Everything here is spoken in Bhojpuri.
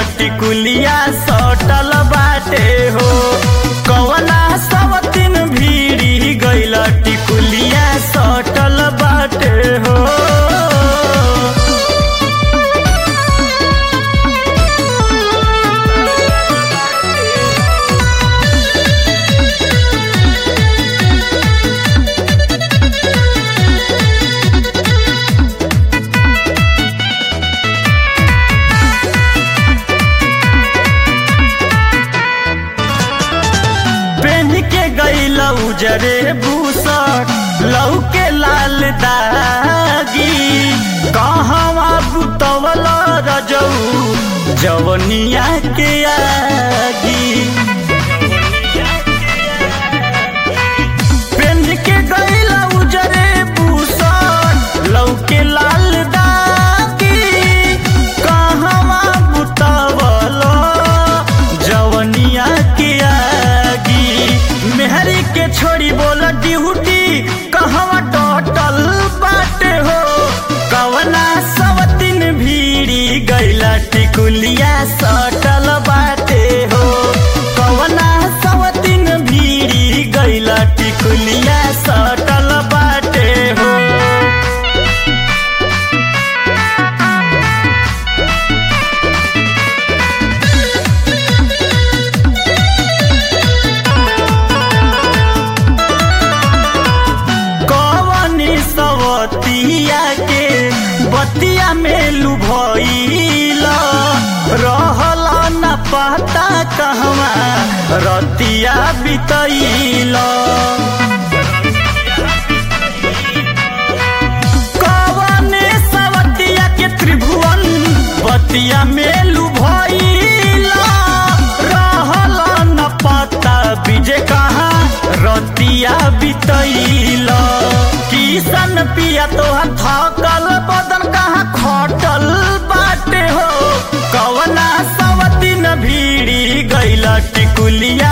टिकुलिया सटल बाटे हो कवना सब दिन भीड़ी गइल टिकुलिया सटल बाटे हो पेन के गइल उजरे भूसट लौके लाल दागी कहवा बुतवल रजऊ जवनिया के आगी पेन के गइल उजरे भूसट लौके लाल दागी कहवा बुतवल जवनिया के आगी मेहरी के छोड़ी बोल ड्यूटी कहवा टोटल बाटे हो कवना सब दिन भीड़ी गइला टिकुलिया सटल बाटे हो कवना सब दिन भीड़ी गइला टिकुलिया सटल बाटे हो कवनी सवतिया के बतिया में लुभइल रहल न पता कहवा रतिया बितैल कवने सवतिया के त्रिभुवन बतिया में लुभइल रहल न पता बीजे कहाँ रतिया बितैल किसन पिया तोहर थकल बदन कहाँ खटल बाटे हो कवना सब दिन भीड़ी गइल टिकुलिया